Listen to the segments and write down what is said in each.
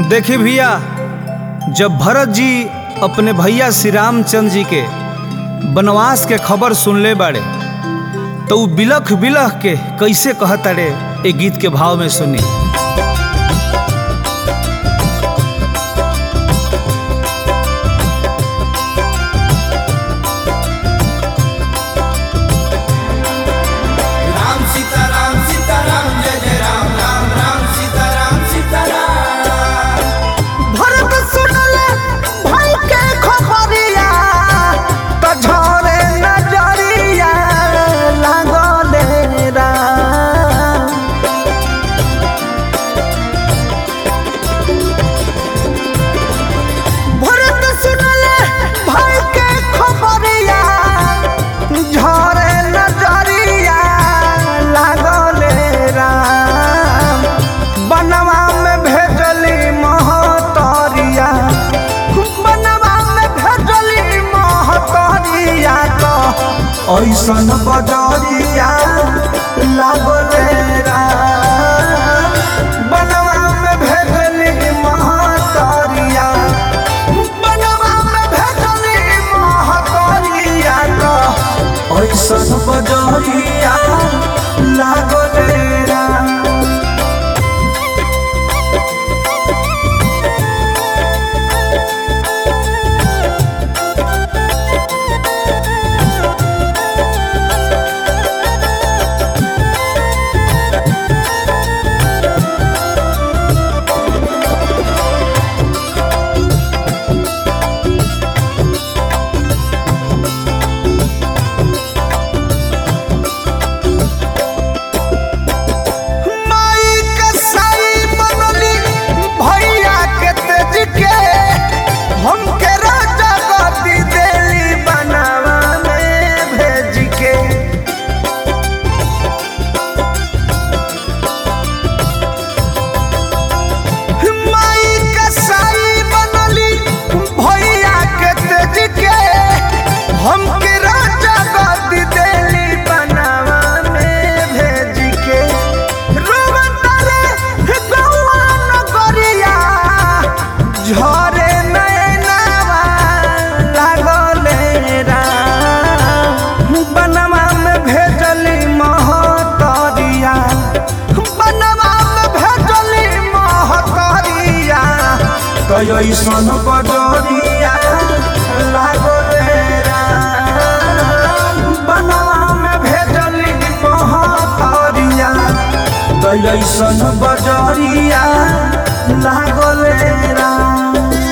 देखी भैया जब भरत जी अपने भैया श्री रामचंद्र जी के वनवास के खबर सुनले बाड़े तो उ बिलख बिलख के कैसे कहताड़े ए गीत के भाव में सुनी राम सीताराम सीताराम जय जय राम राम राम सीताराम सीताराम भरत सुनले भाई के खबरिया त झरे नजरिया लागले राम भरत सुनले भाई के खबरिया झरे नजरिया लागले राम बनवा में भेजली महतरिया बनवा में भेजली महतरिया तो ऐसन बजरिया लागले राम बनवा में भेजली महतरिया बनवा में भेजली महतरिया तो ऐसन बजरिया लागले राम माई के साई बनली भैया के तेज के हमके राजा गति देली बनावा में भेज के माई के साई बनली भैया के तेज के हमके राजा गति देली बनावा में भेज के रोवतारे गौआ नगरिया झरे नैनावा लागले राम बनवा में भेजली महतरिया बनवा में भेजली महतरिया कैसन बजरिया लागले राम बनवा में भेजली महतरिया कैसन बजरिया लागले राम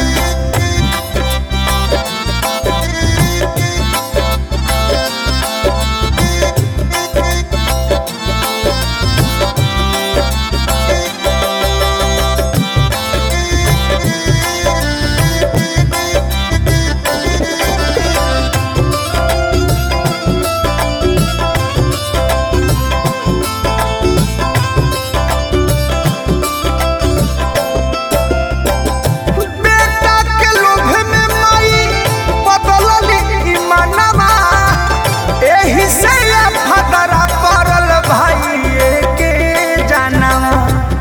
बेटा के लोभ में माई बदलली ईमानवा एही से ये फदरा पड़ल भाई के जानवा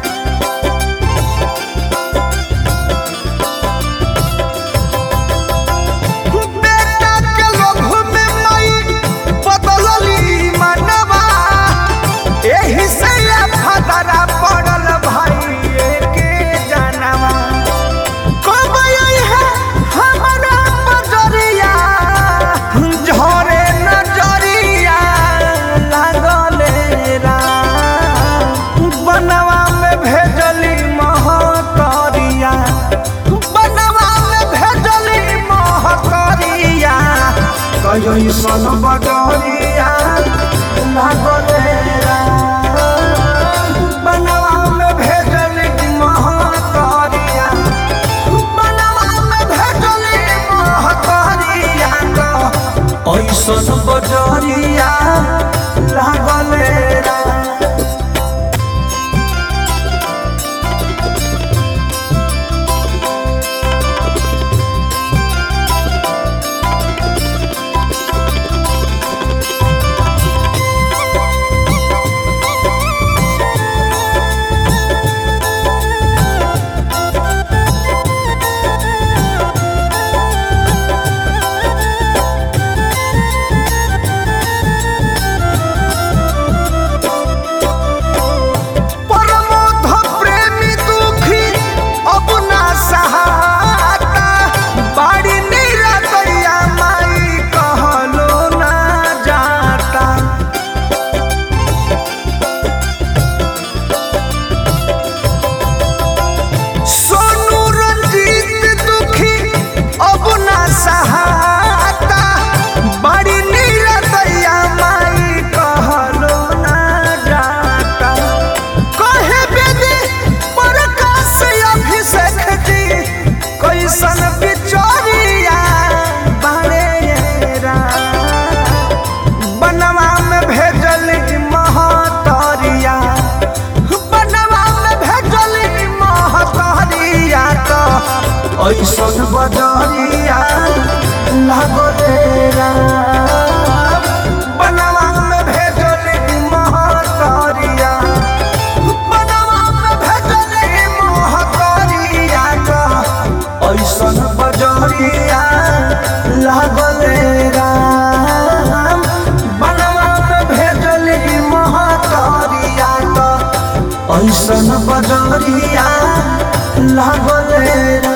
बेटा के लोभ में माई बदलली ईमानवा एही से ये फदरा पड़ल भाई के जानवा कब आई है हमारा बजरिया झरे नजरिया लागले राम बनवा में भेजली महतरिया बनवा में भेजली महतरिया कैसन बजरिया लागले राम बनवा में भेजली महतरिया बनवा में भेजली महतरिया तो ऐसन बजरिया लागले राम ऐसन बजरिया लागले राम बनवा में भेजली महतरिया बनवा में भेजली महतरिया का ऐसन बजरिया लागले राम बनवा में भेजली महतरिया का ऐसन बजरिया लागले राम